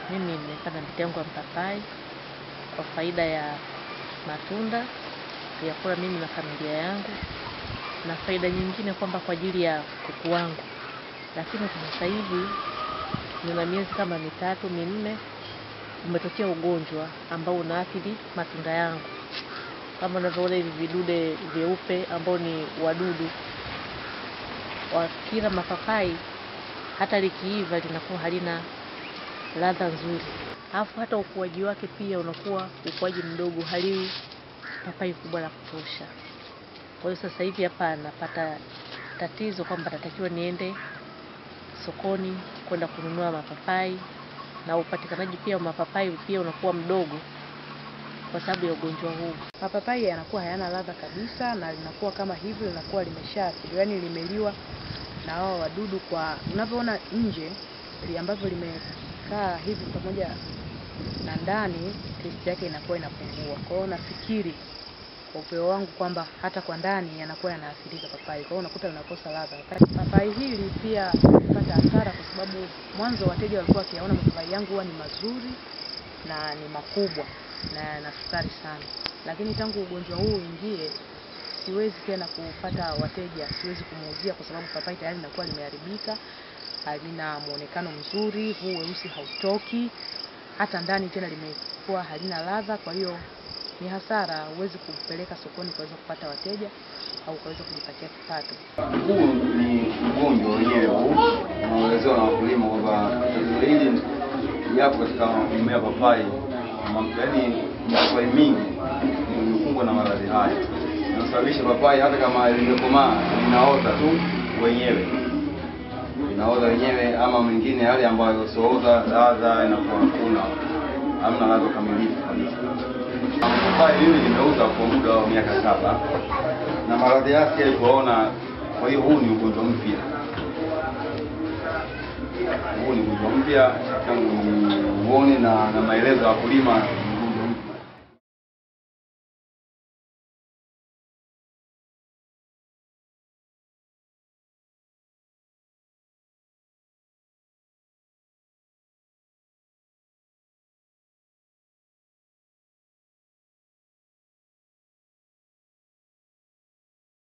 Mimi nimepanda miti yangu ya mpapai kwa faida ya matunda ya kula mimi na familia yangu, na faida nyingine kwamba kwa ajili ya kuku wangu. Lakini kwa sasa hivi nina miezi kama mitatu minne, umetokea ugonjwa ambao unaathiri matunda yangu, kama unavyoona hivi vidude vyeupe ambao ni wadudu wakila mapapai, hata likiiva linakuwa halina ladha nzuri, alafu hata ukuaji wake pia unakuwa ukuaji mdogo, haliwi papai kubwa la kutosha. Kwa hiyo sasa hivi hapa napata tatizo kwamba natakiwa niende sokoni kwenda kununua mapapai, na upatikanaji pia wa mapapai pia unakuwa mdogo kwa sababu ya ugonjwa huu. Mapapai yanakuwa hayana ladha kabisa na linakuwa kama hivyo linakuwa limeshaathiriwa, yaani limeliwa na hao wadudu. Kwa unavyoona nje li- ambavyo limekaa hivi pamoja na ndani, testi yake inakuwa inapungua. Kwa hiyo nafikiri kwa upeo wangu kwamba hata kwa ndani yanakuwa yanaathirika papai, kwa hiyo unakuta linakosa ladha. Papai hili pia lipata hasara kwa sababu mwanzo wateja walikuwa wakiyaona mapapai yangu huwa ni mazuri na ni makubwa na yana sukari sana, lakini tangu ugonjwa huu uingie siwezi tena kupata wateja, siwezi kumuuzia kwa sababu papai tayari linakuwa limeharibika, halina muonekano mzuri, huu weusi hautoki, hata ndani tena limekuwa halina ladha. Kwa hiyo ni hasara, huwezi kupeleka sokoni kuweza kupata wateja au kuweza kujipatia kipato. Huu ni ugonjwa wenyewe huu unaoelezewa na wakulima kwamba tatizo hili yapo katika mmea papai, Ma- yaani mapapai mingi imekumbwa na maradhi haya inasababisha papai hata kama limekomaa linaota tu wenyewe, linaota wenyewe, ama mengine yale ambayo sioota, ladha inakuwa hakuna, hamna ladha kamilifu kabisa. Papai mimi nimeuza kwa muda wa miaka saba na maradhi yake kuona. Kwa hiyo huu ni ugonjwa mpya, huu ni ugonjwa mpya tangu uone na, na maelezo ya wakulima